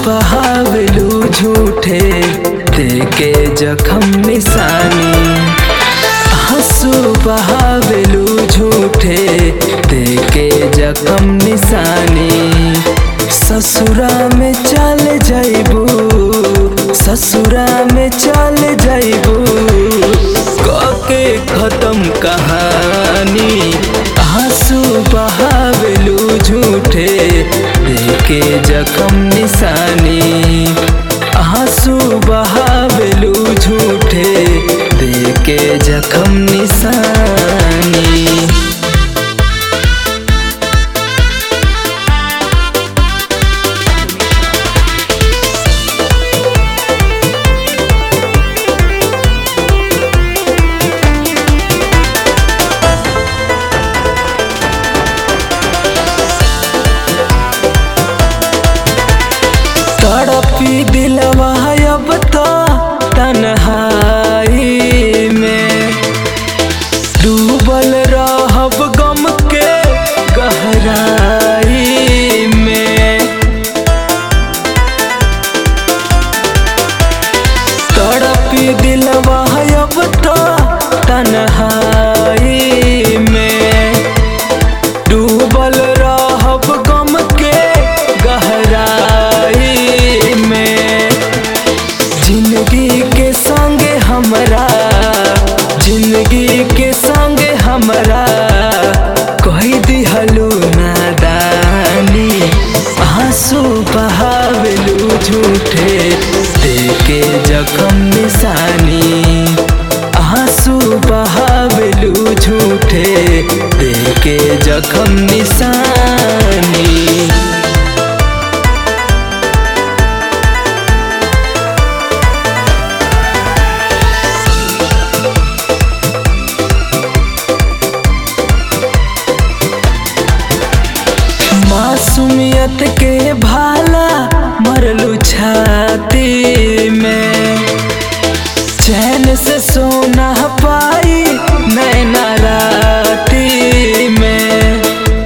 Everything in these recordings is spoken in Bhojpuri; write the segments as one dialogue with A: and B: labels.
A: बहावलू झूठे देके जखम निशानी हंसू बहावलू झूठे देके जखम निशानी ससुरा में चल जाइबू ससुरा में चल जाइबू कके खत्म कहानी आंसू बहावलू झूठे देके जखम निशानी आंसू बहावलू झूठे देके जखम निशानी तड़पी दिलवा अब तो तन्हाई में डूबल रहब गम के गहराई में तड़पी दिलवा अब तो तन्हाई में डूबल रहब गम के गहराई में जिंदगी के संगे हमरा जिंदगी के संगे हमरा कही दिहलू नादानी आंसू बहावलू झूठे देके जखम निशानी आंसू बहावलू झूठे देके जखम निशानी मासूमियत के भाला मरलू छाती में चैन से सोना पाई नैना राती में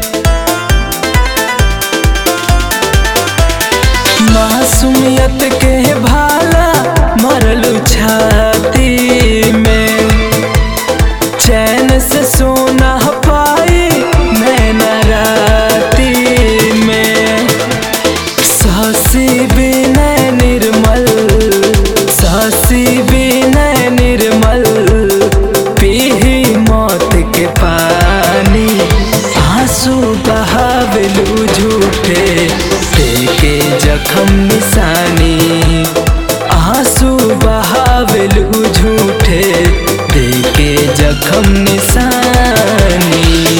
A: मासूमियत के भाला मरलू छाती में चैन से सोना पाई नैना राती में सासी बिनय निर्मल सासी बिनय निर्मल पीही मौत के पानी आंसू बहावलू झूठे देके जखम निशानी आंसू बहावलू झूठे देके जखम निशानी